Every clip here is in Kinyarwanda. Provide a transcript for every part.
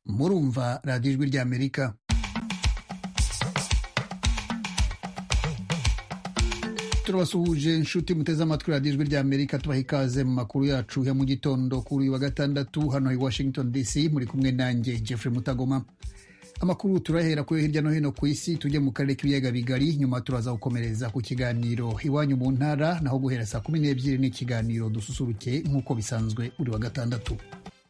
kumva radiyo ijwi ry'amerika turabasuhuje inshuti muteze amatwi radiyo ijwi ry'amerika tubaha ikaze mu makuru yacu ya mu gitondo kuri uyu wa gatandatu hano i washington dc muri kumwe nanjye jeffrey mutagoma amakuru turahera kuri hirya no hino ku isi tujye mu karere k'ibiyaga bigari nyuma turaza gukomereza ku kiganiro iwanyu mu ntara naho guhera saa kumi n'ebyiri n'ikiganiro dususuruke nk'uko bisanzwe buri wa gatandatu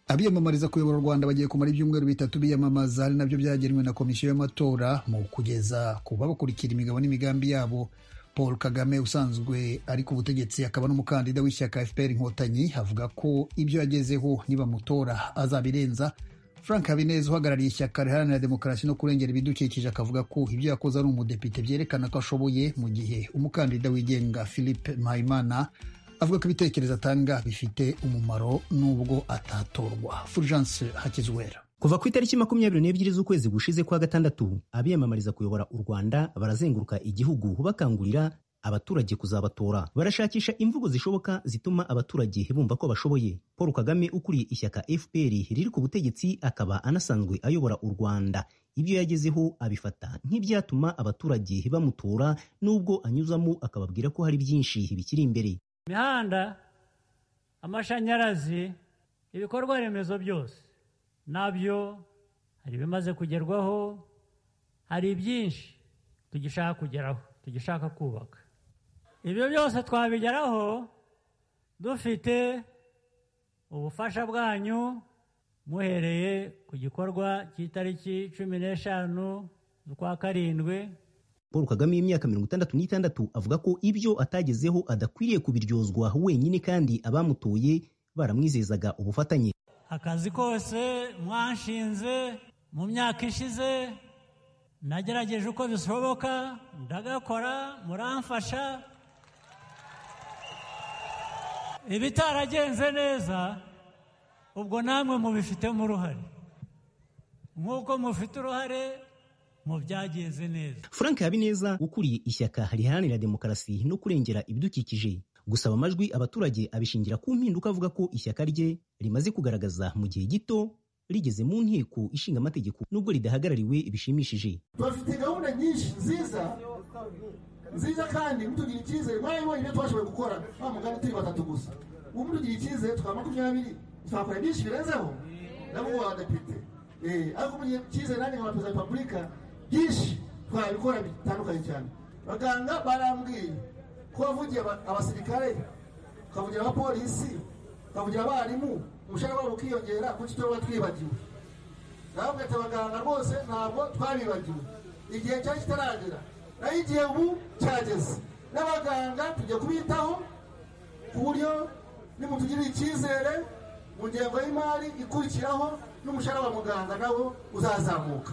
abiyamamariza kuyobora u rwanda bagiye kumara ibyumweru bitatu biyamamaza ari nabyo byagenwe na komisiyo y'amatora mu kugeza ku babakurikira imigabo n'imigambi yabo paul kagame usanzwe ari ku butegetsi akaba n'umukandida w'ishyaka fpr inkotanyi avuga ko ibyo yagezeho nibamutora azabirenza frank habineza uhagarariye ishyaka riharanira demokarasi no kurengera ibidukikije akavuga ko ibyo yakoze ari umudepite byerekana ko ashoboye mu gihe umukandida wigenga philippe mpayimana avuga ko ibitekerezo atanga bifite umumaro n'ubwo atatorwa fulgence hakizwera kuva ku itariki makumyabiri n'ebyiri z'ukwezi gushize kwa gatandatu abiyamamariza kuyobora u rwanda barazenguruka igihugu bakangurira abaturage kuzabatora barashakisha imvugo zishoboka zituma abaturage bumva ko bashoboye paul kagame ukuriye ishyaka fpr riri ku butegetsi akaba anasanzwe ayobora u rwanda ibyo yagezeho abifata nk'ibyatuma abaturage bamutora n'ubwo anyuzamo akababwira ko hari byinshi bikiri imbere imihanda amashanyarazi ibikorwa remezo byose nabyo hari ibimaze kugerwaho hari ibyinshi tugishaka kugeraho tugishaka kubaka ibyo byose twabigeraho dufite ubufasha bwanyu muhereye ku gikorwa cy'itariki cumi n'eshanu z'ukwa karindwi paul kagame y'imyaka mirongo itandatu n'itandatu avuga ko ibyo atagezeho adakwiriye kubiryozwa wenyine kandi abamutoye baramwizezaga ubufatanye akazi kose mwanshinze mu myaka ishize nagerageje uko bishoboka ndagakora muramfasha ibitaragenze neza ubwo namwe mubifitemo uruhare nk'uko mufite uruhare mu byagenze neza frank habineza ukuriye ishyaka riharanira demokarasi no kurengera ibidukikije gusaba amajwi abaturage abishingira ku mpinduka avuga ko ishyaka rye rimaze kugaragaza mu gihe gito rigeze mu nteko ishinga amategeko nubwo ridahagarariwe bishimishije bafite gahunda nyinshi nziza nziza kandi mutugire icyizere mwarimu ibyo twashoboye gukora nta mugani turi batatu gusa ubu mutugire icyizere tukaba makumyabiri twakora byinshi birenzeho nabo abadepite ariko mutugire icyizere nanjye nka perezida wa repubulika byinshi twabikora bitandukanye cyane abaganga barambwiye ko wavugiye abasirikare ukavugira abapolisi ukavugira abarimu umushahara wabo ukiyongera kuki tuba twibagiwe nawe ugahita abaganga rwose ntabwo twabibagiwe igihe cyari kitaragira naho igihe ubu cyageze n'abaganga tujya kubitaho ku buryo nimutugirira icyizere mu ngengo y'imari ikurikiraho n'umushahara wa muganga nawo uzazamuka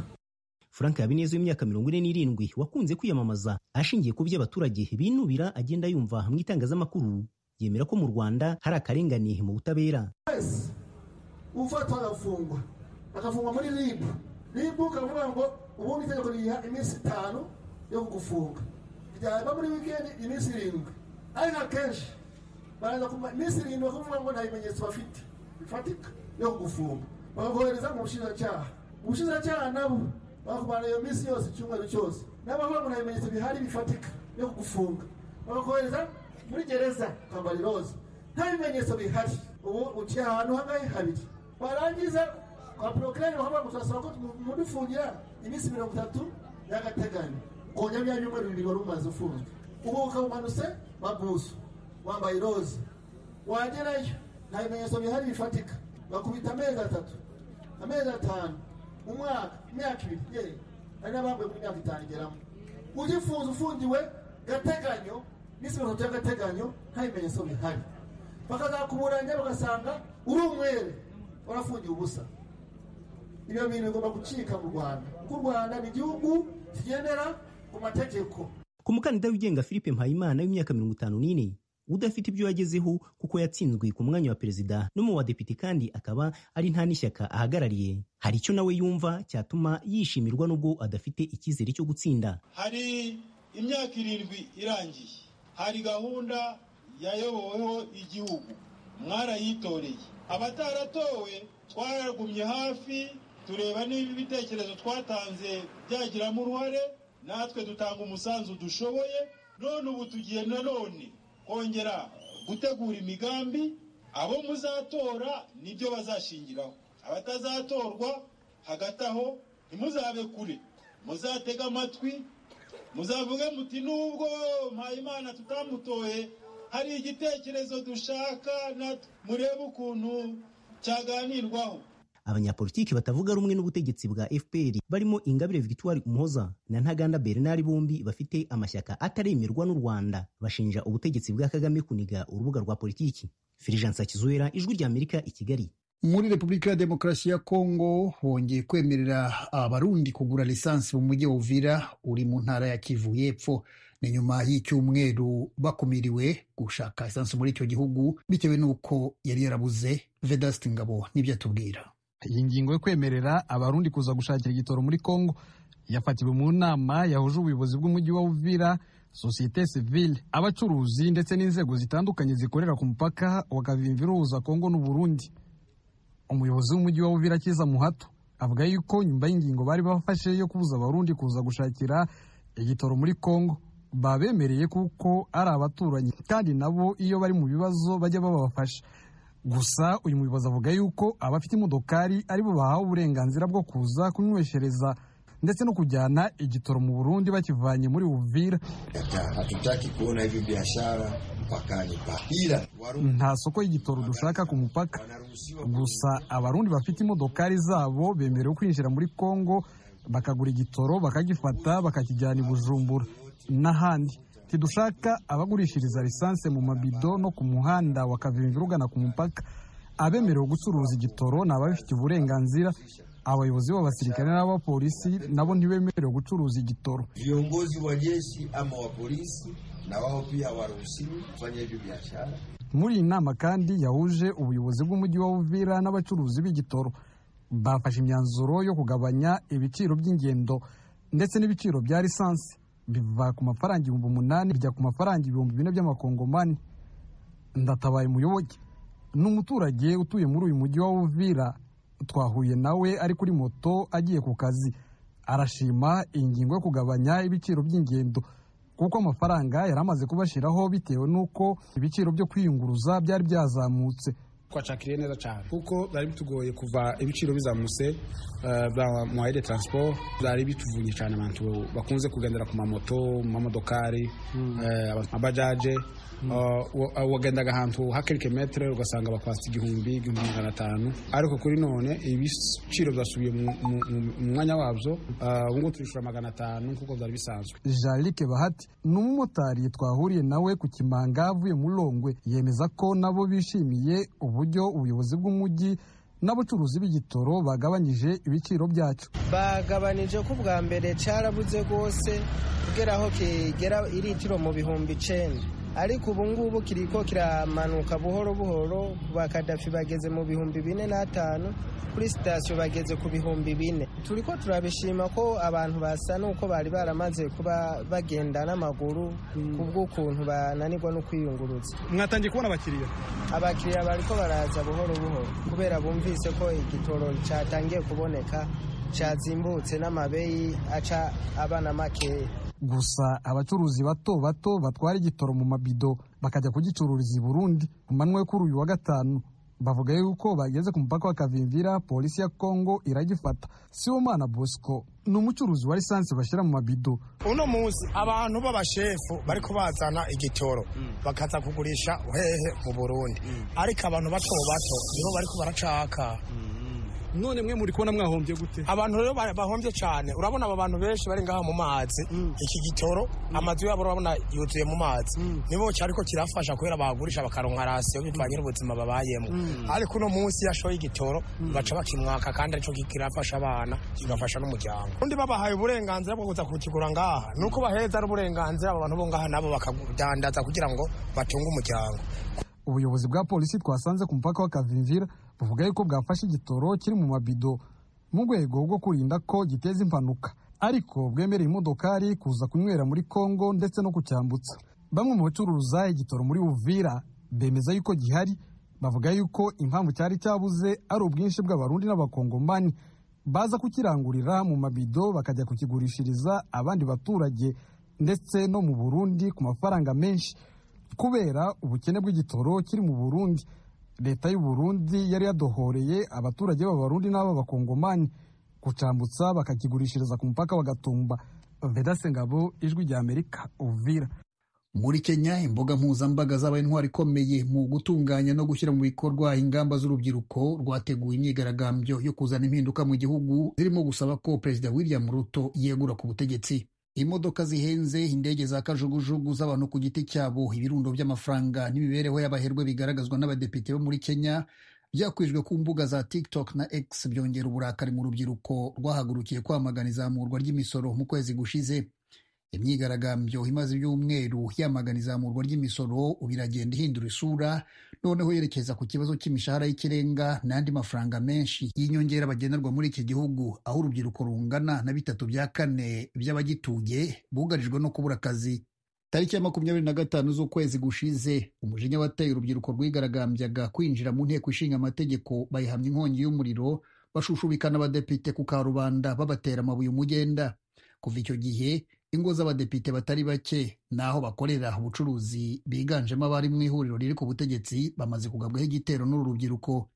frank habineza w'imyaka mirongo ine n'irindwi wakunze kwiyamamaza ashingiye ku byo abaturage binubira agenda yumva mu itangazamakuru yemera ko mu rwanda hari akarengane mu butabera wese ufatwa agafungwa agafungwa muri ribu ribu ukavuga ngo ubundi itegeko riyiha iminsi itanu yo kugufunga ryaba muri wikendi iminsi irindwi ariko akenshi baraza kumva iminsi irindwi bakavuga ngo nta bimenyetso bafite bifatika yo kugufunga bakakohereza mu bushinjacyaha mu bushinjacyaha nabo bakakumara iyo minsi yose icyumweru cyose nabo bakavuga ngo nta bimenyetso bihari bifatika yo kugufunga bakakohereza muri gereza ukambara iroza nta bimenyetso bihari ubu uciye ahantu hangahe habiri warangiza kwa porogaramu bakavuga ngo turasaba ko mudufungira iminsi mirongo itatu y'agateganyo ukongera bya byumweru bibiri wari umaze ufunzwe ubu ukaba umanutse babuzu wambaye iroza wagerayo nta bimenyetso bihari bifatika bakubita amezi atatu amezi atanu umwaka imyaka ibiri yewe hari n'abambaye muri imyaka itanu igeramo ugifunze ufungiwe gateganyo n'isi mirongo itatu y'agateganyo nta bimenyetso bihari bakazakuburanya bagasanga uri umwere warafungiwe ubusa ibyo bintu bigomba gucika mu rwanda kuko u rwanda ni igihugu kigendera ku mategeko ku mukandida wigenga philippe mpayimana w'imyaka mirongo itanu n'ine udafite ibyo yagezeho kuko yatsinzwe ku mwanya wa perezida no mu badepite kandi akaba ari nta n'ishyaka ahagarariye hari icyo nawe yumva cyatuma yishimirwa n'ubwo adafite icyizere cyo gutsinda hari imyaka irindwi irangiye hari gahunda yayoboweho igihugu mwarayitoreye abataratowe twaragumye hafi tureba niba ibitekerezo twatanze byagiramo uruhare natwe dutanga umusanzu dushoboye none ubu tugiye nanone kongera gutegura imigambi abo muzatora nibyo bazashingiraho abatazatorwa hagati aho ntimuzabe kure muzatege amatwi muzavuge muti nubwo mpayimana tutamutoye hari igitekerezo dushaka murebe ukuntu cyaganirwaho abanyapolitiki batavuga rumwe n'ubutegetsi bwa fpr barimo ingabire victoire umuhoza na ntaganda bernard bombi bafite amashyaka ataremerwa n'u rwanda bashinja ubutegetsi bwa kagame kuniga urubuga rwa politiki filijansa kizuera ijwi ry'amerika i kigali muri repubulika ya demokarasi ya kongo bongeye kwemerera abarundi kugura lisansi mu mujyi wa uvira uri mu ntara ya kivu y'epfo ni nyuma y'icyumweru bakumiriwe gushaka lisansi muri icyo gihugu bitewe n'uko yari yarabuze vedasiti ngabo n'ibyo atubwira iyi ngingo yo kwemerera abarundi kuza gushakira igitoro muri kongo yafatiwe mu nama yahuje ubuyobozi bw'umujyi wa uvira sosiyete sivile abacuruzi ndetse n'inzego zitandukanye zikorera ku mupaka wa kavimvi ihuza kongo n'uburundi umuyobozi w'umujyi wa Uvira Kiza Muhato avuga yuko nyuma y'ingingo bari bafashe yo kubuza abarundi kuza gushakira igitoro muri Kongo babemereye kuko ari abaturanyi kandi nabo iyo bari mu bibazo bajya babafasha gusa uyu muyobozi avuga yuko abafite imodokari aribo bahawe uburenganzira bwo kuza kunyweshereza ndetse no kujyana igitoro mu Burundi bakivanye muri Uvira hatutaki kuona hivyo biashara mpakani papira nta soko y'igitoro dushaka ku mupaka gusa abarundi bafite imodokari zabo bemerewe kwinjira muri kongo bakagura igitoro bakagifata bakakijyana i bujumbura n'ahandi ntidushaka abagurishiriza lisansi mu mabido no ku muhanda wa kavimvira ugana ku mupaka abemerewe gucuruza igitoro ni ababifitiye uburenganzira abayobozi b'abasirikare n'abapolisi nabo ntibemerewe gucuruza igitoro viongozi wa jeshi ama wa polisi na wao pia waruhusiwi kufanya hivyo biashara muri iyi nama kandi yahuje ubuyobozi bw'umujyi wa uvira n'abacuruzi b'igitoro bafashe imyanzuro yo kugabanya ibiciro by'ingendo ndetse n'ibiciro bya lisansi biva ku mafaranga ibihumbi umunani bijya ku mafaranga ibihumbi bine by'amakongomani ndatabaye umuyoboke ni umuturage utuye muri uyu mujyi wa uvira twahuye nawe ari kuri moto agiye ku kazi arashima iyi ngingo yo kugabanya ibiciro by'ingendo kuko amafaranga yari amaze kubashyiraho bitewe n'uko ibiciro byo kwiyunguruza byari byazamutse twacakiriye neza cyane kuko byari bitugoye kuva ibiciro bizamutse bamwaye de transport byari bituvunye cyane abantu bakunze kugendera ku mamoto mu mamodokari amabajaje wagendaga ahantu ha kelike metere ugasanga bakwasa igihumbi igihumbi magana atanu ariko kuri none ibiciro byasubiye mu mwanya wabyo ubu ngubu turishura magana atanu nk'uko byari bisanzwe jarike bahati ni umumotari twahuriye nawe ku kimanga avuye mu rongwe yemeza ko nabo bishimiye ubu uburyo ubuyobozi bw'umujyi n'abacuruzi b'igitoro bagabanyije ibiciro byacyo bagabanije ko ubwa mbere cyarabuze rwose kugera aho kigera iritiro mu bihumbi icenda ariko ubu ngubu kiriko kiramanuka buhoro buhoro ba kadafi bageze mu bihumbi bine n'atanu kuri sitasiyo bageze ku bihumbi bine turiko turabishima ko abantu basa n'uko bari baramaze kuba bagenda n'amaguru kubw'ukuntu bananirwa no kwiyunguruza mwatangiye kubona abakiriya abakiriya bariko baraza buhoro buhoro kubera bumvise ko igitoro cyatangiye kuboneka cyazimbutse n'amabeyi aca abana makeya gusa abacuruzi bato bato batwara igitoro mu mabido bakajya kugicururiza i burundi ku manywa yo kuri uyu wa gatanu bavuga yuko bageze ku mupaka wa kavimvira polisi ya kongo iragifata sibomana bosco ni umucuruzi wa lisansi bashyira mu mabido uno munsi abantu b'abashefu bariko bazana igitoro bakaza kugurisha hehe mu burundi ariko abantu bato bato nibo bariko baracaka none mwe muri kubona mwahombye gute abantu rero bahombye cyane urabona aba bantu benshi bari ngaha mu mazi iki gitoro amazu yabo urabona yuzuye mu mazi nibo cyari ko kirafasha kubera bagurisha bakaronka rasiyo bivanye n'ubuzima babayemo ariko uno munsi yashoye igitoro baca bakimwaka kandi aricyo kirafasha abana kigafasha n'umuryango undi babahaye uburenganzira bwo kuza kukigura ngaha ni uko baheza ari uburenganzira aba bantu bo ngaha nabo bakadandaza kugira ngo batunge umuryango ubuyobozi bwa polisi twasanze ku mupaka wa kavimvira buvuga yuko bwafashe igitoro kiri mu mabido mu rwego rwo kurinda ko giteza impanuka ariko bwemereye imodokari kuza kunywera muri kongo ndetse no kucyambutsa bamwe mu bacuruza igitoro muri uvira bemeza yuko gihari bavuga yuko impamvu cyari cyabuze ari ubwinshi bw'abarundi n'abakongomani baza kukirangurira mu mabido bakajya kukigurishiriza abandi baturage ndetse no mu burundi ku mafaranga menshi kubera ubukene bw'igitoro kiri mu burundi leta y'u burundi yari yadohoreye abaturage b'abarundi n'ab'abakongomani kucambutsa bakakigurishiriza ku mupaka wa gatumba vedase ngabo ijwi rya amerika uvira muri kenya imbuga mpuzambaga zabaye intwari ikomeye mu gutunganya no gushyira mu bikorwa ingamba z'urubyiruko rwateguye imyigaragambyo yo kuzana impinduka mu gihugu zirimo gusaba ko perezida william ruto yegura ku butegetsi imodoka zihenze indege za kajugujugu z'abantu ku giti cyabo ibirundo by'amafaranga n'imibereho y'abaherwe bigaragazwa n'abadepite bo muri kenya byakwijwe ku mbuga za tiktok na x byongera uburakari mu rubyiruko rwahagurukiye kwamagana izamurwa ry'imisoro mu kwezi gushize imyigaragambyo imaze ibyumweru yamagana izamurwa ry'imisoro ubu iragenda ihindura isura noneho yerekeza ku kibazo cy'imishahara y'ikirenga n'andi mafaranga menshi y'inyongera bagenerwa muri iki gihugu aho urubyiruko rungana na bitatu bya kane by'abagituye bugarijwe no kubura akazi tariki ya makumyabiri na gatanu z'ukwezi gushize umujinya wateye urubyiruko rwigaragambyaga kwinjira mu nteko ishinga amategeko bayihamya inkongi y'umuriro bashushubikana abadepite ku karubanda babatera amabuye umugenda kuva icyo gihe ingo z'abadepite batari bake n'aho bakorera ubucuruzi biganjemo abari mu ihuriro riri ku butegetsi bamaze kugabwaho igitero n'uru rubyiruko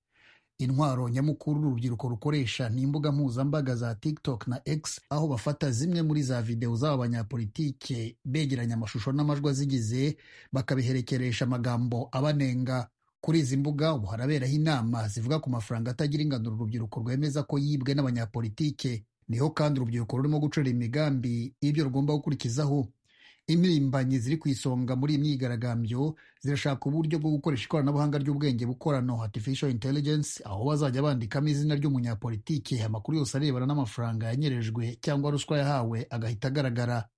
intwaro nyamukuru urubyiruko rukoresha ni imbuga mpuzambaga za tiktok na x aho bafata zimwe muri za videwo z'aba banyapolitike begeranya amashusho n'amajwi azigize bakabiherekeresha amagambo abanenga kuri izi mbuga ubu haraberaho inama zivuga ku mafaranga atagira ingano urubyiruko rwemeza ko yibwe n'abanyapolitike niho kandi urubyiruko rurimo gucura imigambi y'ibyo rugomba gukurikizaho impirimbanyi ziri ku isonga muri iyi myigaragambyo zirashaka uburyo bwo gukoresha ikoranabuhanga ry'ubwenge bukorano artificial intelligence aho bazajya bandikamo izina ry'umunyapolitike amakuru yose arebana n'amafaranga yanyerejwe cyangwa ruswa yahawe agahita agaragara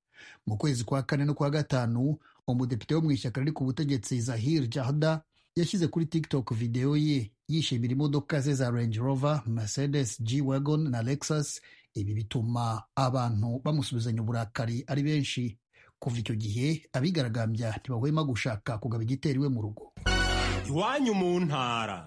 mu kwezi kwa kane no kwa gatanu umudepite wo mu ishyaka riri ku butegetsi zahir jahda yashyize kuri tiktok videwo ye yishimira imodoka ze za range rover mercedes g wagon na lexus ibi bituma abantu bamusubizanya uburakari ari benshi kuva icyo gihe abigaragambya ntibahwema gushaka kugaba igitero iwe mu rugo iwanyu mu ntara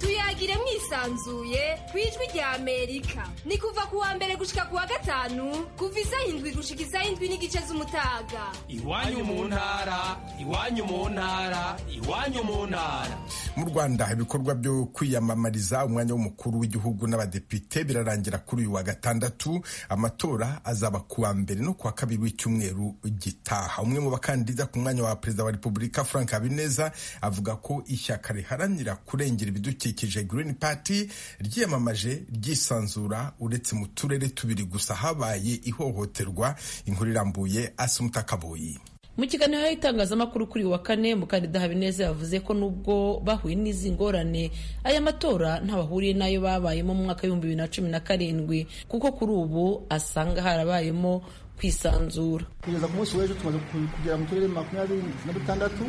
tuyagire mwisanzuye ku ijwi rya amerika ni kuva ku wa mbere gushika ku wa gatanu kuva isaha indwi gushika isaha indwi n'igice z'umutaga iwanyu mu ntara iwanyu mu ntara iwanyu mu ntara mu rwanda ibikorwa byo kwiyamamariza umwanya w'umukuru w'igihugu n'abadepite birarangira kuri uyu wa gatandatu amatora azaba kuwa mbere no kuwa kabiri w'icyumweru gitaha umwe mu bakandida ku mwanya wa perezida wa repubulika frank habineza avuga ko ishyaka riharanira kurengera ibidukikije green party ryiyamamaje ryisanzura uretse mu turere tubiri gusa habaye ihohoterwa inkuru irambuye asumutakaboyi mu kiganiro y'itangazamakuru kuri wa kane mukandida habineza yavuze ko nubwo bahuye n'izi ngorane aya matora bahuriye n'ayo babayemo mu mwaka w'ibihumbi bibiri na cumi na karindwi kuko kuri ubu asanga harabayemo kwisanzura kugeza ku munsi w'ejo tumaze kugera mu turere makumyabiri na dutandatu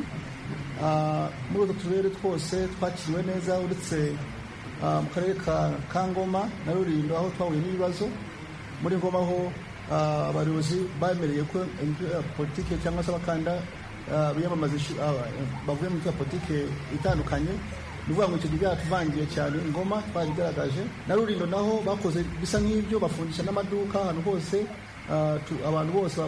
muri utwo turere twose twakiriwe neza uretse mu karere ka ngoma na rurindo aho twahuye n'ibibazo muri ngoma ho abayobozi bemereye ko politiki cyangwa se abakanda biyamamaza bavuye mu politiki itandukanye ni ukuvuga ngo icyo gihe byaratuvangiye cyane ingoma twarigaragaje na rurindo naho bakoze bisa nk'ibyo bafungisha n'amaduka ahantu hose abantu bose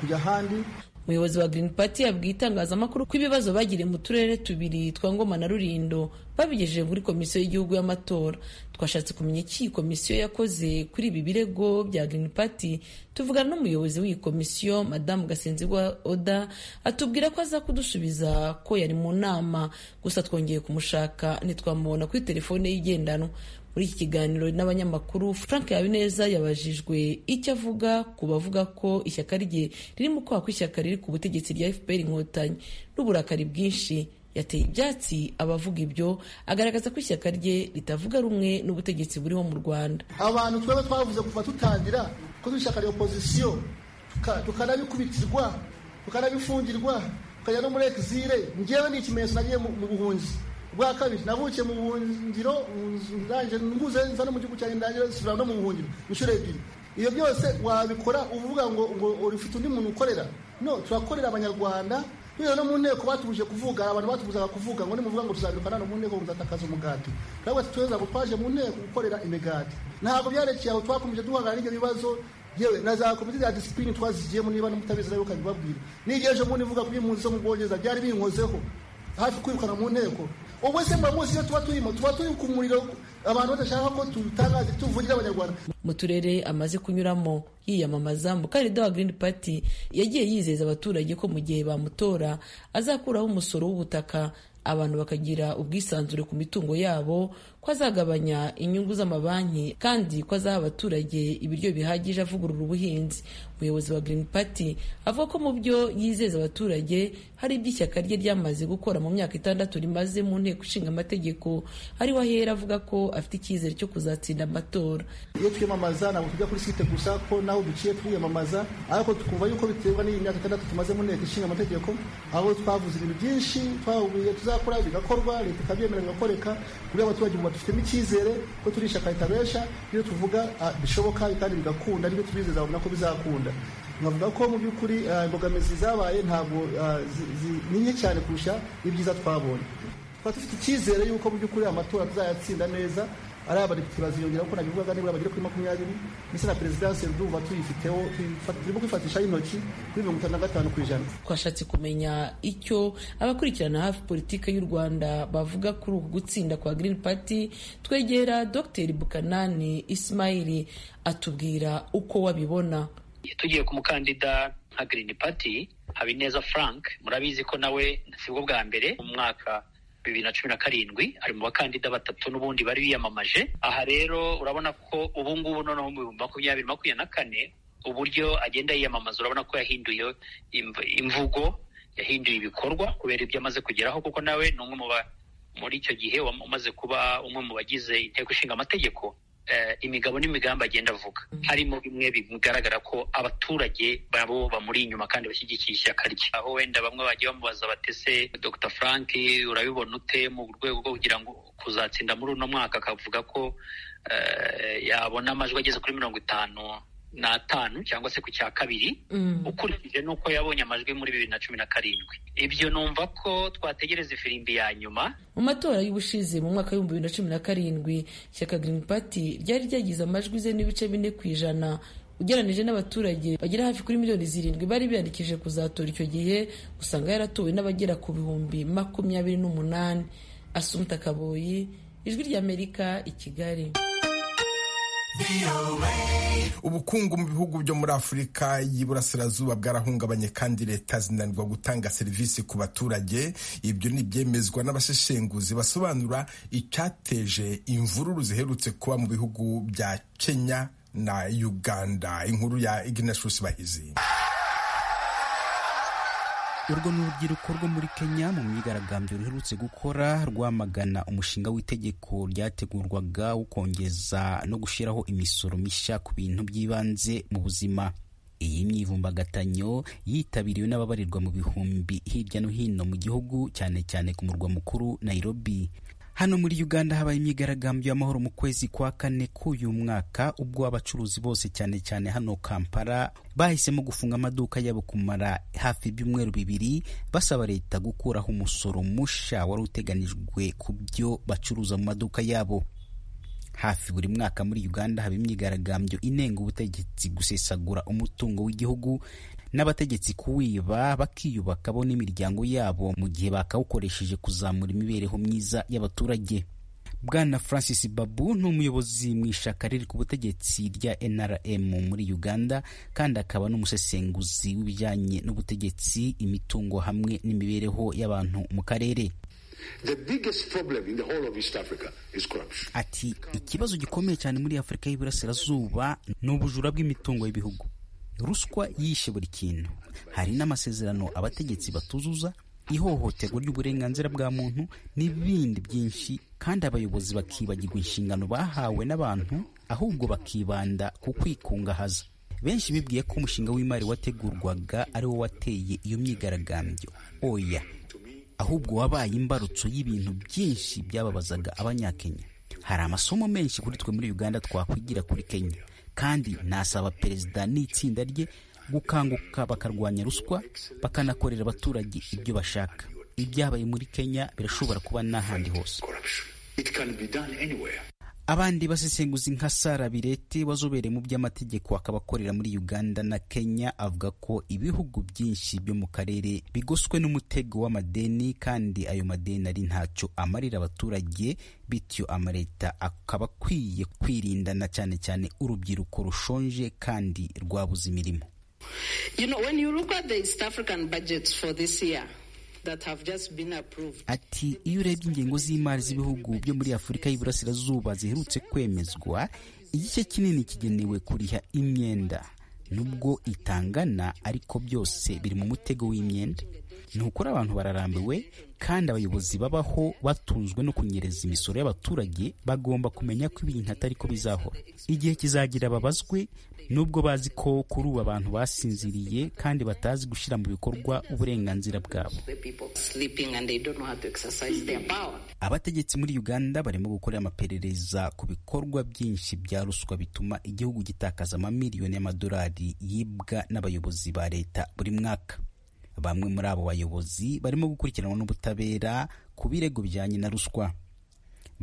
kujya ahandi umuyobozi wa Green Party yabwiye itangazamakuru ko ibibazo bagiriye mu turere tubiri twa Ngoma na Rulindo babigejeje kuri komisiyo y'igihugu y'amatora twashatse kumenya iki iyi komisiyo yakoze kuri ibi birego bya Green Party tuvugana n'umuyobozi w'iyi komisiyo madamu Gasenzigwa Oda atubwira ko aza kudusubiza ko yari mu nama gusa twongeye kumushaka ntitwamubona kuri telefone y'igendanwa muri iki kiganiro n'abanyamakuru frank habineza yabajijwe icyo avuga ku bavuga ko ishyaka rye riri mu kwaha kw'ishyaka riri ku butegetsi rya fpr inkotanyi n'uburakari bwinshi yateye ibyatsi abavuga ibyo agaragaza ko ishyaka rye ritavuga rumwe n'ubutegetsi buriho mu rwanda abantu twaba twavuze kuva tutangira ko turi ishyaka rya opozisiyo tukanabikubitirwa tukanabifungirwa tukajya no muri exile ngewe ni ikimenyetso nagiye mu buhunzi bwa kabiri navukiye mu buhungiro ndangije mbuze nza no mu gihugu cyanjye ndangire nsubira no mu buhungiro inshuro ebyiri ibyo byose wabikora uvuga ngo ngo ufite undi muntu ukorera no turakorera abanyarwanda biriya no mu nteko batuje kuvuga abantu batubuzaga kuvuga ngo nimuvuga ngo tuzabiruka hano mu nteko ngo muzatakaza umugati ntabwo tweza ngo twaje mu nteko gukorera imigati ntabwo byarekeye aho twakomeje duhagarara n'ibyo bibazo yewe na za komite za disipurine twazigiyemo niba n'umutabizi nawe ukabibabwira n'igihe ejo bundi mvuga kuri impunzi zo mu bwongereza byari binkozeho hafi kwirukana mu nteko ubwo se mba munsi iyo tuba turimo tuba turi ku muriro abantu badashaka ko tutangaze tuvugira abanyarwanda mu turere amaze kunyuramo yiyamamaza mukandida wa Green Party yagiye yizeza abaturage ko mu gihe bamutora azakuraho umusoro w'ubutaka abantu bakagira ubwisanzure ku mitungo yabo ko azagabanya inyungu z'amabanki kandi ko azaha abaturage ibiryo bihagije avugurura ubuhinzi umuyobozi wa Green Party avuga ko mu byo yizeza abaturage hari ibyo ishyaka rye ryamaze gukora mu myaka itandatu rimaze mu nteko ishinga amategeko ariho ahera avuga ko afite icyizere cyo kuzatsinda amatora iyo twiyamamaza ntabwo tujya kuri site gusa ko naho duciye twiyamamaza ariko tukumva yuko biterwa n'iyi myaka itandatu tumaze mu nteko ishinga amategeko aho twavuze ibintu byinshi twahubwiye tuzakora bigakorwa leta ikabyemera bigakoreka kuri abaturage ubu badufitemo icyizere ko turi ishyaka ritabesha iyo tuvuga ah, bishoboka kandi bigakunda nibyo tubizeza babona ko bizakunda nkavuga ko mu by'ukuri ah, imbogamizi zabaye ntabwo ah, zi- zi- ni nke cyane kurusha ibyiza twabonye tukaba dufite icyizere yuko mu by'ukuri amatora tuzayatsinda neza ari abadepite baziyongera kuko nabivugaga nibura bagere kuri makumyabiri ndetse na perezidansi ndumva tuyifiteho tuyifat- turimo kwifatishaho intoki kuri mirongo itanu na gatanu ku ijana twashatse kumenya icyo abakurikirana hafi politiki y'u rwanda bavuga kuri uku gutsinda kwa Green Party twegera Dr Bukanani Ismail atubwira uko wabibona tugiye ku mukandida nka Green Party Habineza Frank murabizi ko nawe si bwo bwa mbere mu mwaka bibiri na cumi na karindwi ari mu bakandida batatu n'ubundi bari biyamamaje aha rero urabona ko ubu ngubu noneho mu bihumbi makumyabiri makumyabiri na kane uburyo agenda yiyamamaza urabona ko yahinduye imv- imvugo yahinduye ibikorwa kubera ibyo amaze kugeraho kuko nawe ni umwe mu ba- muri icyo gihe wam- umaze kuba umwe mu bagize inteko ishinga amategeko eh, imigabo n'imigambi agenda avuga harimo bimwe bigaragara ko abaturage babo bamuri inyuma kandi bashyigikiye ishyaka rye aho wenda bamwe bagiye bamubaza batese dr frank urabibona ute mu rwego rwo kugira ngo kuzatsinda muri uno mwaka akavuga ko eh, yabona amajwi ageze kuri mirongo itanu n'atanu cyangwa se ku cya kabiri ukurikije n'uko yabonye amajwi muri bibiri na cumi na karindwi ibyo numva ko twategereza ifirimbi ya nyuma mu matora y'ubushize mu mwaka w'ibihumbi bibiri na cumi na karindwi ishyaka Green Party ryari ryagize amajwi ze n'ibice bine ku ijana ugereranije n'abaturage bagera hafi kuri miliyoni zirindwi bari biyandikishije kuzatora icyo gihe usanga yaratowe n'abagera ku bihumbi makumyabiri n'umunani asumta kaboyi ijwi ry'amerika i kigali ubukungu mu bihugu byo muri afurika y'iburasirazuba bwarahungabanye kandi leta zinanirwa gutanga serivisi ku baturage ibyo ni ibyemezwa n'abaseshenguzi basobanura icyateje imvururu ziherutse kuba mu bihugu bya kenya na uganda inkuru ya ignatius bahizi urwo ni urubyiruko rwo muri kenya mu myigaragambyo ruherutse gukora rwamagana umushinga w'itegeko ryategurwaga wo kongeza no gushyiraho imisoro mishya ku bintu by'ibanze mu buzima iyi myivumbagatanyo yitabiriwe n'ababarirwa mu bihumbi hirya no hino mu gihugu cyane cyane ku murwa mukuru nairobi hano muri uganda habaye imyigaragambyo y'amahoro mu kwezi kwa kane k'uyu mwaka ubwo abacuruzi bose cyane cyane hano kampala bahisemo gufunga amaduka yabo kumara hafi ibyumweru bibiri basaba leta gukuraho umusoro musha wari uteganijwe ku byo bacuruza mu maduka yabo hafi buri mwaka muri uganda haba imyigaragambyo inenga ubutegetsi gusesagura umutungo w'igihugu n'abategetsi kuwiba bakiyubaka bo n'imiryango yabo mu gihe bakawukoresheje kuzamura imibereho myiza y'abaturage bwana francis babu ni umuyobozi mu ishaka riri ku butegetsi rya nrm muri uganda kandi akaba n'umusesenguzi w'ibijyanye n'ubutegetsi imitungo hamwe n'imibereho y'abantu mu karere The biggest problem in the whole of East Africa is corruption. ati ikibazo gikomeye cyane muri afurika y'iburasirazuba ni ubujura bw'imitungo y'ibihugu ruswa yishe buri kintu hari n'amasezerano abategetsi batuzuza ihohoterwa ry'uburenganzira bwa muntu n'ibindi byinshi kandi abayobozi bakibagirwa inshingano bahawe n'abantu ahubwo bakibanda ku kwikungahaza benshi bibwiye ko umushinga w'imari wategurwaga ari wo wateye iyo myigaragambyo oya ahubwo wabaye imbarutso y'ibintu byinshi byababazaga abanyakenya hari amasomo menshi kuri twe muri uganda twakwigira kuri kenya kandi nasaba perezida n'itsinda rye gukanguka bakarwanya ruswa bakanakorera abaturage ibyo bashaka ibyabaye muri kenya birashobora kuba n'ahandi hose It can be done anywhere. abandi basesenguzi nka sara birete wazobere mu by'amategeko akaba akorera muri uganda na kenya avuga ko ibihugu byinshi byo mu karere bigoswe n'umutego w'amadeni kandi ayo madeni ari ntacyo amarira abaturage bityo amaleta akaba akwiye kwirindana cyane cyane urubyiruko rushonje kandi rwabuze imirimo You know, when you look at the East African budgets for this year that have just been approved, ati iyo urebye ingengo z'imari z'ibihugu byo muri afurika y'iburasirazuba ziherutse kwemezwa igice kinini kigenewe kuriha imyenda nubwo itangana ariko byose biri mu mutego w'imyenda ni ukuri abantu bararambiwe kandi abayobozi babaho batunzwe no kunyereza imisoro y'abaturage bagomba kumenya ko ibintu atari ko bizahora igihe kizagira babazwe nubwo bazi ko kuri ubu abantu basinziriye kandi batazi gushyira mu bikorwa uburenganzira bwabo the people sleeping and they don't know how to exercise their power. abategetsi muri uganda barimo gukora amaperereza ku bikorwa byinshi bya ruswa bituma igihugu gitakaza amamiliyoni y'amadolari yibwa n'abayobozi ba leta buri mwaka bamwe muri abo bayobozi barimo gukurikiranwa n'ubutabera ku birego bijyanye na ruswa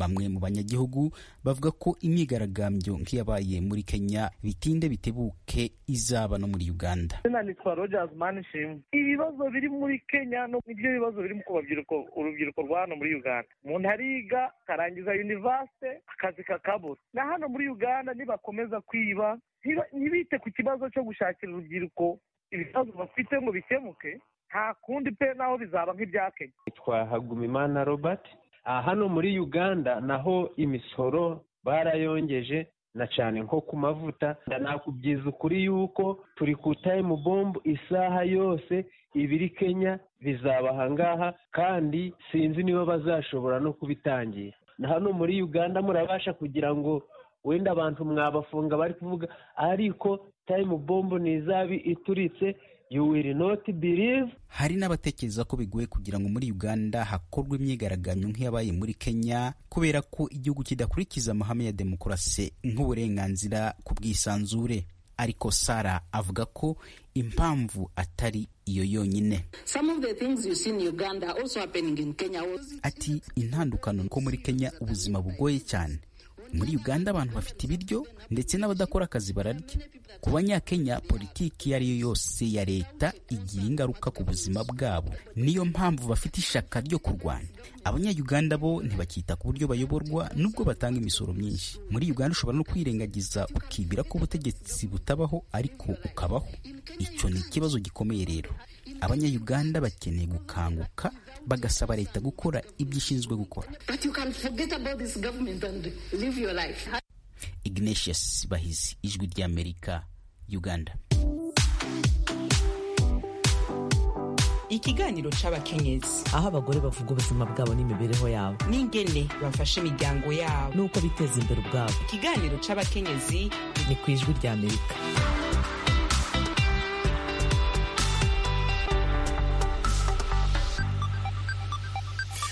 bamwe mu banyagihugu bavuga ko imyigaragambyo nk'iyabaye muri kenya bitinde bitebuke izaba no muri uganda izina nitwa rogers manishimwe ibibazo biri muri kenya nibyo bibazo biri ku babyiruko urubyiruko rwa hano muri uganda umuntu ariga akarangiza univasite akazi kakabura na hano muri uganda nibakomeza kwiba ntiba- ntibite ku kibazo cyo gushakira urubyiruko ibibazo bafite ngo bikemuke nta kundi pe naho bizaba nk'ibya kenya nitwa hagumimana robert Ah, hano muri uganda naho imisoro barayongeje na cyane nko ku mavuta nakubwiza ukuri yuko turi ku time bomb isaha yose ibiri kenya bizaba ahangaha kandi sinzi niba bazashobora no kubitangira na hano muri uganda murabasha kugira ngo wenda abantu mwabafunga bari kuvuga ariko time bomb ntizabi ituritse you will not believe hari n'abatekereza ko bigoye kugira ngo muri uganda hakorwe imyigaragambyo nk'iyabaye muri kenya kubera ko igihugu kidakurikiza amahame ya demokarasi nk'uburenganzira ku bwisanzure ariko sara avuga ko impamvu atari iyo yonyine Some of the things you see in Uganda are also happening in Kenya. ati intandukano ko muri kenya ubuzima bugoye cyane muri uganda abantu bafite ibiryo ndetse n'abadakora akazi bararya ku banyakenya politiki iyo ari yo yose ya leta igira ingaruka ku buzima bwabo niyo mpamvu bafite ishaka ryo kurwanya abanyayuganda bo ntibakita ku buryo bayoborwa nubwo batanga imisoro myinshi muri uganda ushobora no kwirengagiza ukibwira ko ubutegetsi butabaho ariko ukabaho icyo ni ikibazo gikomeye rero abanyayuganda bakeneye gukanguka bagasaba leta gukora ibyo ishinzwe gukora But you can forget about this government and live your life. ignatius bahizi ijwi ry'amerika uganda ikiganiro cy'abakenyezi aho abagore bavuga ubuzima bwabo n'imibereho yabo n'ingene bafasha imiryango yabo n'uko biteza imbere ubwabo ikiganiro cy'abakenyezi ni ku ijwi ry'amerika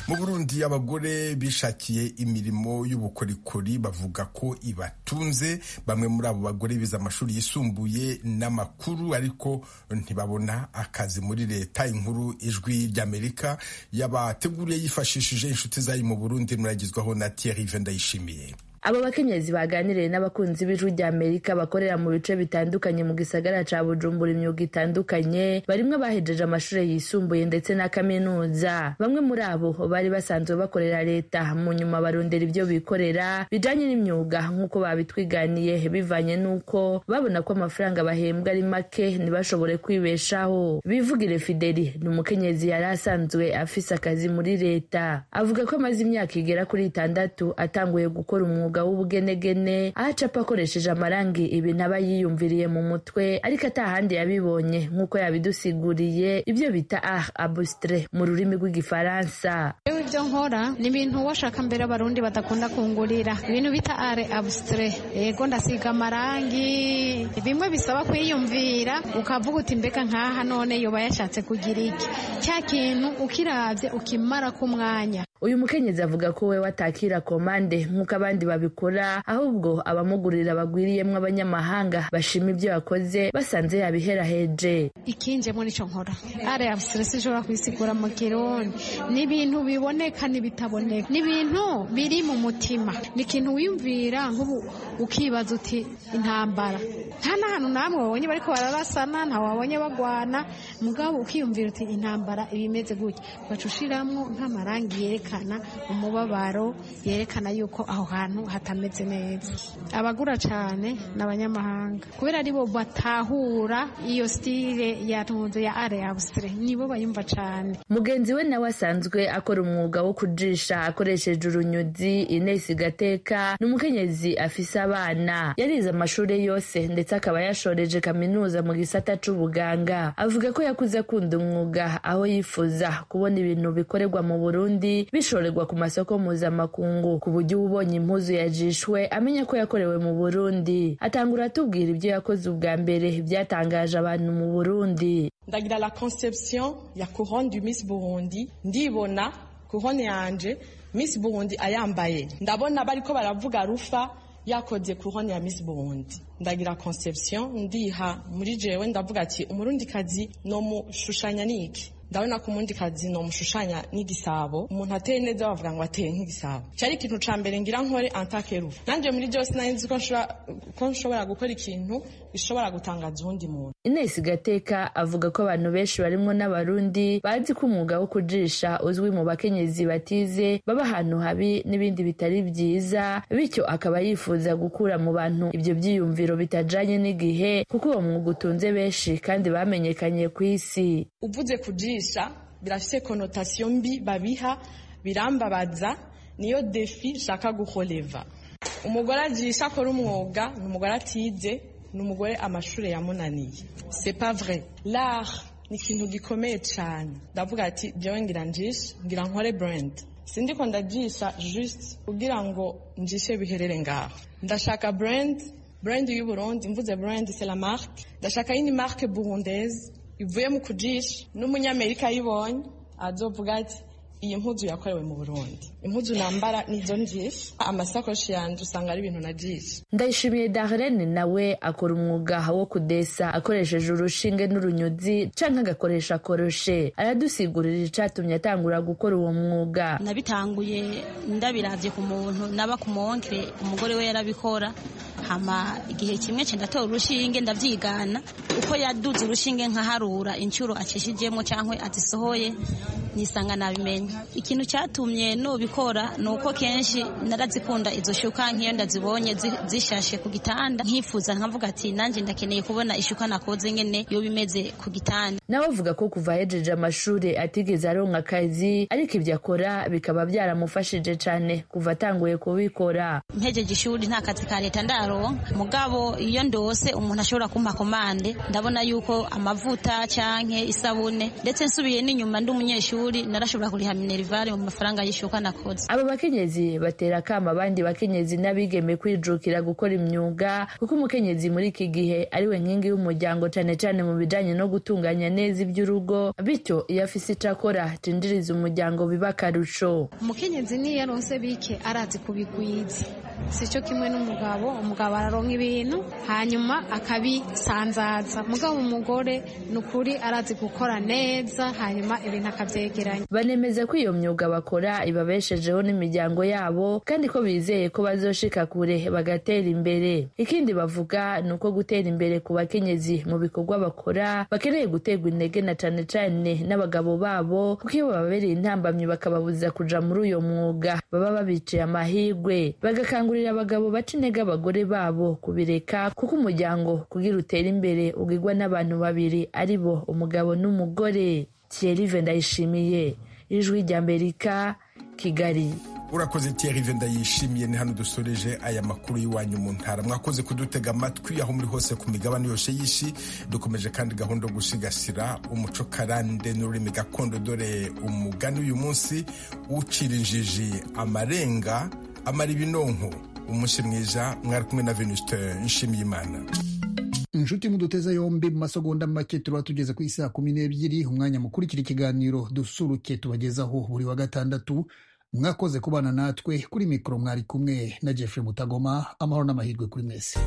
mu burundi abagore bishakiye imirimo y'ubukorikori bavuga ko ibatunze bamwe muri abo bagore bize amashuri yisumbuye n'amakuru ariko ntibabona akazi muri leta inkuru ijwi ry'amerika yabateguriye yifashishije inshuti zayo mu burundi muragizwaho na thierry vendayishimiye aba bakenyezi baganiriye n'abakunzi b'ijwi rya amerika bakorera mu bice bitandukanye mu gisagara ca bujumbura imyuga itandukanye barimwe bahejeje amashuri yisumbuye ndetse na kaminuza bamwe muri abo bari basanzwe bakorera leta mu nyuma barondera ibyo bikorera bijanye n'imyuga nk'uko babitwiganiye bivanye n'uko babona ko amafaranga bahembwa ari make ntibashobore kwibeshaho bivugire fideli ni umukenyezi yari asanzwe afise akazi muri leta avuga ko amaze imyaka igera kuri itandatu atanguye gukora umwuga w'ubugenegene aho acapa akoresheje amarangi ibintu aba yiyumviriye mu mutwe ariko atahandi yabibonye nk'uko yabidusiguriye ibyo bita art abustre mu rurimi rw'igifaransa Rero ibyo nkora ni ibintu washaka mbere abarundi badakunda kungurira ibintu bita are abusitire yego ndasiga amarangi bimwe bisaba kwiyumvira ukavuga uti mbega nk'aha none yoba yashatse kugira iki cya kintu ukiravye ukimara ku mwanya uyu mukenyezi avuga ko we watakira komande nk'uko abandi babikora ahubwo abamugurira bagwiriyemo abanyamahanga bashima ibyo yakoze basanze yabiheraheje ikinje muri icyo nkora ari abusiresi ishobora kuyisigura mu kironi ni ibintu biboneka n'ibitaboneka ni ibintu biri mu mutima ni ikintu wiyumvira nk'ubu ukibaza uti intambara nta n'ahantu namwe wabonye bariko bararasana nta wabonye bagwana mugabo ukiyumvira uti intambara iba imeze gutya ugaca ushiramwo nk'amarangi yerekana umubabaro yerekana yuko aho hantu hatameze neza abagura cyane ni abanyamahanga kubera aribo batahura iyo stile ya tunzu ya are abusire nibo bayumva cyane mugenzi we nawe asanzwe akora umwuga wo kujisha akoresheje urunyuzi inesi gateka ni umukenyezi afise abana yarize amashuri yose ndetse akaba yashoreje kaminuza mu gisata c'ubuganga avuga ko yakuze akunda umwuga aho yifuza kubona ibintu bikorerwa mu burundi bishorerwa ku masoko mpuzamakungu ku buryo uba ubonye impuzu yajishwe amenya ko yakorewe mu burundi atangura atubwira ibyo yakoze ubwa mbere byatangaje abantu mu burundi ndagira la conception ya couronne du miss burundi ndibona couronne yanje miss burundi ayambaye ndabona bariko baravuga rufa yakoze couronne ya miss burundi ndagira conception ndiha muri jewe ndavuga ati umurundikazi nomushushanya niki ndabona ko umurundikazi nomushushanya n'igisabo umuntu ateye neza bavuga ngo ateye nk'igisabo cyari ikintu ca mbere ngira nkore antakeruva nanjye muri byose nari nzi ko nshobora- ko nshobora gukora ikintu gishobora gutangaza uwundi muntu Ines Gateka avuga ko abantu benshi barimo n'abarundi bazi ko umwuga wo kujisha uzwi mu bakenyezi batize baba ahantu habi n'ibindi bitari byiza bityo akaba yifuza gukura mu bantu ibyo byiyumviro bitajanye n'igihe kuko uwo mwuga utunze benshi kandi bamenyekanye ku isi uvuze kujisha birafise konotasiyo mbi babiha birambabaza niyo defi nshaka guholeva umugore ajisha akora umwuga ni umugore atize ni umugore amashuri yamunaniye c'est pas vrai l'art ni ikintu gikomeye cyane ndavuga ati jewe ngira njishe ngira nkore brand sindiko ndajisha juste kugira ngo njishe biherere ngaho ndashaka brand brand y'uburundi mvuze brand c'est la marque ndashaka yindi marque burundaise ivuye mu kujisha n'umunyamerika ayibonye azovuga ati iyi mpuzu yakorewe mu burundi impuzu nambara nizo njisha amasakoshi yanjye usanga ari ibintu najisha ndayishimiye darlene nawe akora umwuga wo kudesa akoresheje urushinge n'urunyuzi canke agakoresha koroshe aradusigurira icatumye atangura gukora uwo mwuga nabitanguye ndabiravye ku muntu naba ku muwonkere umugore we yarabikora hama igihe kimwe ce ndatora urushinge ndavyigana uko yaduze urushinge nkaharura inshuro acishijemwo canke azisohoye nisanga nabimenya ikintu catumye nobikora ni uko kenshi narazikunda izo shuka nk'iyo ndazibonye zi- zishashe ku gitanda nkifuza nkavuga ati nanjye ndakeneye kubona ishuka nakoze nyene yoba imeze ku gitanda nawe avuga ko kuva ahejeje amashuri atigeze aronka akazi ariko ibyo akora bikaba byaramufashije cane kuva atanguye kubikora mpejeje ishuri nta kazi ka leta ndaronka mugabo iyo ndose umuntu ashobora kumpa komande ndabona yuko amavuta canke isabune ndetse nsubiye n'inyuma ndi umunyeshuri narashobora kuriha minerivare mu mafaranga y'ishuka nakoze aba bakenyezi batera akama abandi bakenyezi n'abigeme kwijukira gukora imyuga kuko umukenyezi muri iki gihe ariwe nkingi y'umuryango cane cane mu bijanye no gutunganya neza iby'urugo bityo iyo afise ico akora cinjiriza umuryango biba akarusho umukenyezi niyo yaronse bike arazi kubigwiza si cyo kimwe n'umugabo umugabo araronka ibintu hanyuma akabisanzaza mugabo umugore ni ukuri arazi gukora neza hanyuma ibintu akabyegeranya banemeza ko iyo myuga bakora ibabeshejeho n'imiryango yabo kandi ko bizeye ko bazoshika kure bagatera imbere ikindi bavuga ni uko gutera imbere ku bakenyezi mu bikorwa bakora bakeneye guterwa intege na cane cane n'abagabo babo kuko iyo bababereye intambamyi bakababuza kuja muri uyo mwuga baba babiciye amahirwe bagakangurira abagabo baca intege abagore babo kubireka kuko umuryango kugira utere imbere ugirwa n'abantu babiri ari bo umugabo n'umugore thierry vendayishimiye ijwi ry'amerika kigali urakoze tiyarive ndayishimiye ni hano dusoreje aya makuru y'iwanyu mu ntara mwakoze kudutega amatwi aho muri hose ku migabane yose y'isi dukomeje kandi gahunda yo gusigasira umuco karande n'ururimi gakondo dore umugani uyu munsi ucira injiji amarenga amara ibinonko umunsi mwiza mwari kumwe na venusite nshimiyimana inshuti muduteze yombi mu masegonda make tuba tugeze ku isaha kumi n'ebyiri umwanya mukurikira ikiganiro dusuruke tubagezaho buri wa gatandatu mwakoze kubana natwe kuri mikoro mwari kumwe na jeffrey mutagoma amahoro n'amahirwe kuri mwese